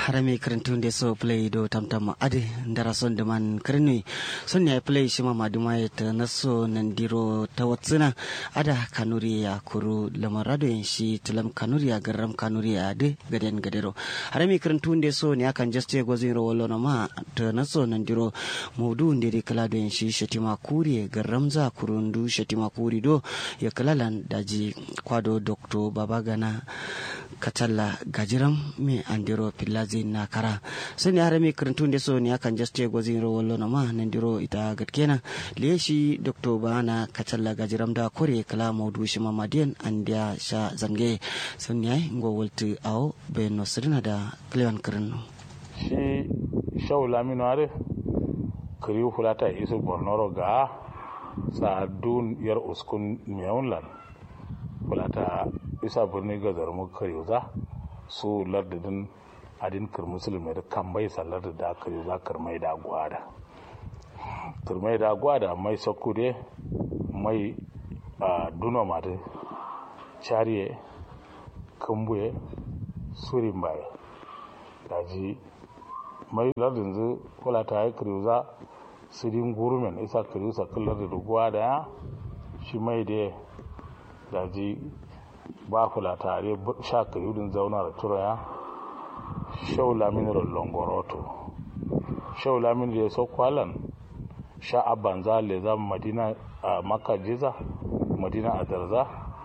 harami karantunde so play do tamtam ade ndara son de man karni son ya play shima maduma ta naso nandiro tawatsina ada kanuri ya kuru lamarado en shi tilam kanuri ya garam kanuri ya ade gaden gadero harami karantunde so ne akan juste gozin ro wollo ma ta naso nandiro maudu ndiri kala do en shi shatima kuri garam za kurundu shatima kuri do ya kalalan daji kwado dokto babagana katalla gajiram mi andiro pillazi na kara sani harami karantunde so ni akan juste gozin ro wollo ma nandiro ita gatkena leshi dokto bana katalla gajiram da kore kala maudu shi mamadiyan andiya sha zange sun yayi ngo wolti aw be no sirina da klewan kirno shi shaw lamino are kiri hulata isu bornoro ga sa dun yar uskun miyawun fulata isa birni ga zarmu kariuza su lardadin adin kir musulmi da kan bai sallar da kariuza kirmai da gwada kirmai da gwada mai sakude mai duna mata chariye kumbuye surin baya daji mai lardin zu fulata ya kariuza sirin gurumen isa kariuza kullar da gwada ya shi mai da daji ba kula tare sha kayudin zauna da turaya shau laminar longoroto shau laminar ya sau kwalan sha abban za le za madina a maka jiza madina a darza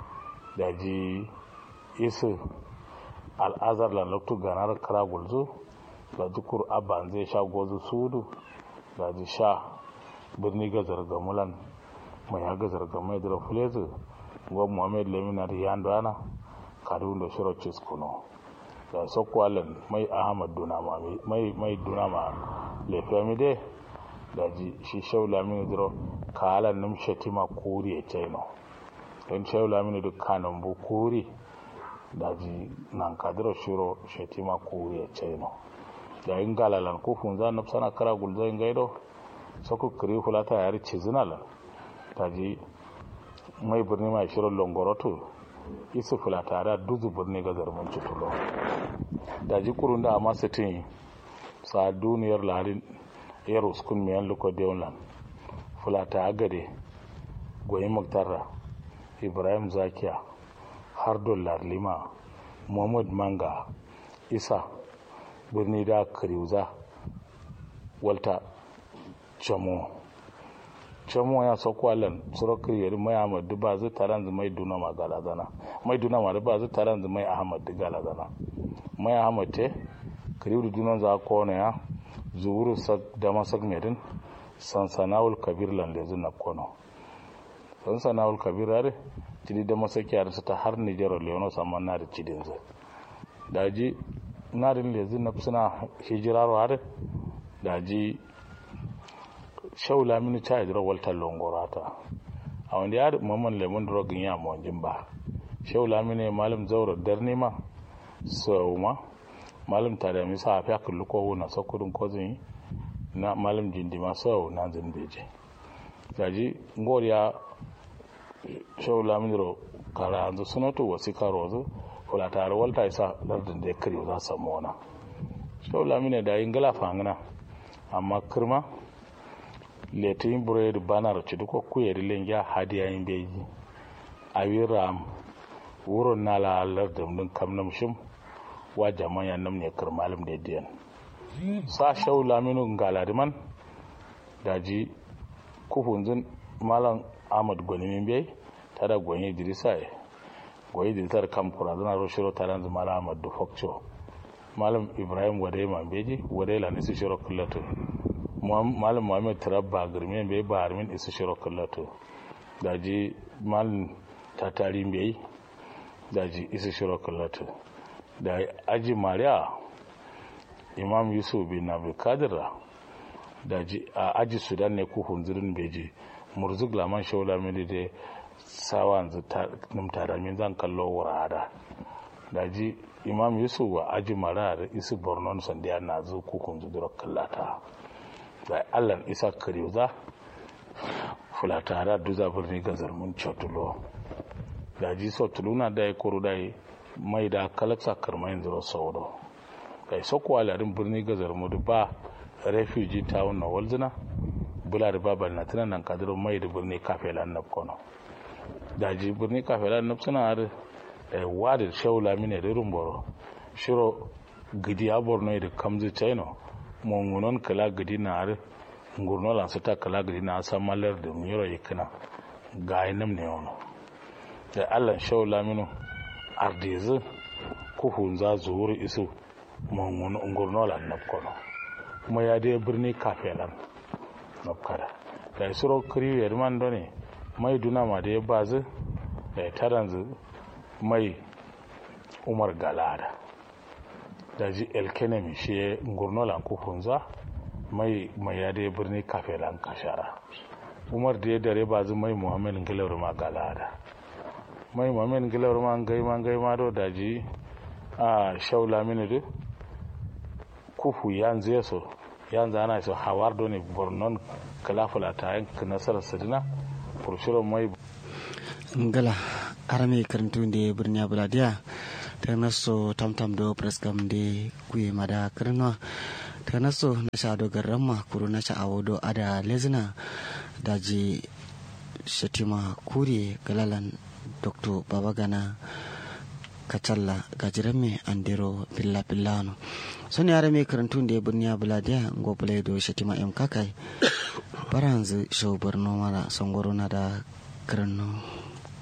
daji isu al'azar lalaktu ganar kara gulzu da dukur abban zai sha gozu sudu daji sha birni gazar gamulan mai ya gazar gamai da fulezu go mohamed leminar yandana kadun da shiro kuno da sokwalen mai ahmad dunama mai mai dunama le famide da ji shi shaula mini dro kalan nim shetima kuri e chino don shaula mini duk kanan bu kuri da ji nan kadro shiro shetima kuri e chino da in galalan ko funza nafsana kara gulza in gaido soko kiri hulata yari cizinalan da ji mai birni mai shirin longoroto isu fula tare a duzu birni ga zarmin cutulo da ji kurun da amma sitin sa duniyar lalin yar uskun miyan luko deonlan fula ta agade goyi muktarra ibrahim zakiya har dollar lima muhammad manga isa birni da kariuza walta chamo cemo ya sauko alan surokir yari mai ahmad ba zai taron zai mai duna ma galazana mai duna ma ba zai taron zai mai ahmad galazana mai ahmad te karibu dunan za ko ne ya zuwuru da masak medin sansanawul kabir lande zai na kono sansanawul kabir yare cidi da masak yare su ta har nijar leono saman na da cidin zai daji narin lezi na suna hijirarwa har daji shaula mini cha idro walta longorata a wanda ya mamman lemon drogin ya mawajin ba shaula mini malam zaura darni ma sau ma malam tare mi sa afiya kullu ko na sokudin kozin na malam jindima sau na zimbeje gaji ngoriya shaula mini ro kara anzu sunoto wasika rozo kula tare walta isa lardin da ya kare za samu wana shaula mini da yin gala fangana amma kirma letin buredi banar cudu ko kuyeri lengya hadiya yin beji awi ram wuro nala alar da mun kam nam shim wa jaman ya nam ne kar malam da diyan sa shau laminu galadiman daji kufunzin malam ahmad gwani min bai tada gwani dirisa e gwani dirisar kam kura zana ro shiro taran zuma malam ahmad du fokcho malam ibrahim wadai man beji wadai la nisi shiro kullatu malam muhammad tarabba girme bai ba harmin isa shiro kallato daji malam tatari bai daji isa shiro kallato da aji mariya imam yusuf bin abu kadira daji a aji sudan ne ku hunzirin beji murzuk laman shaula mili da sawan numtara min zan kallo wurada daji imam yusuf wa aji mariya da isi borno sandiya na zu ku hunzirin kallata da allan isa kariuza fulatara duza birni gazar mun cotulo da ji so tuluna da ya koro da mai da kalaksa karmayin zuro sauro kai sokowa larin birni gazar mudu ba refugee town na walzina bula da babal na tunan nan kadirin mai da birni kafelan na kono daji birni kafelan na suna har wadda shaula mine da rumboro shiro gidi a borno da kamzi china mongunon kala gidi na har ngurno lan ta kala gidi na san malar da miro ikina ga nam ne wono da allan shaula mino ardizu kuhun za zuwuri isu monguno ngurno lan na kono kuma ya dai birni kafelan na kada da isuro kiri ya man done mai duna ma da ya bazu da ya taranzu mai umar galada da ji elkenemi shi ngurnolan kufunza mai mai ya dai birni kafelan kashara umar da ya dare bazu mai muhammed ngilawar ma galada mai muhammed ngilawar ma ngai ma ngai ma do da ji a shaula mini du kufu yanzu ya so yanzu ana so hawar do ne bornon kalafula ta yanka nasarar sadina kurshiro mai ngala arame karantu de birni buladiya ta naso tamtam do preskam de kuye mada karno ta naso na sha do garramma kuru na sha awodo ada lezina daji shatima kuri galalan dr babagana kacalla gajirame andero pilla pillano soni arame karantu de birni buladiya ngo do shatima em kakai baranzu show borno mara songoro na da karno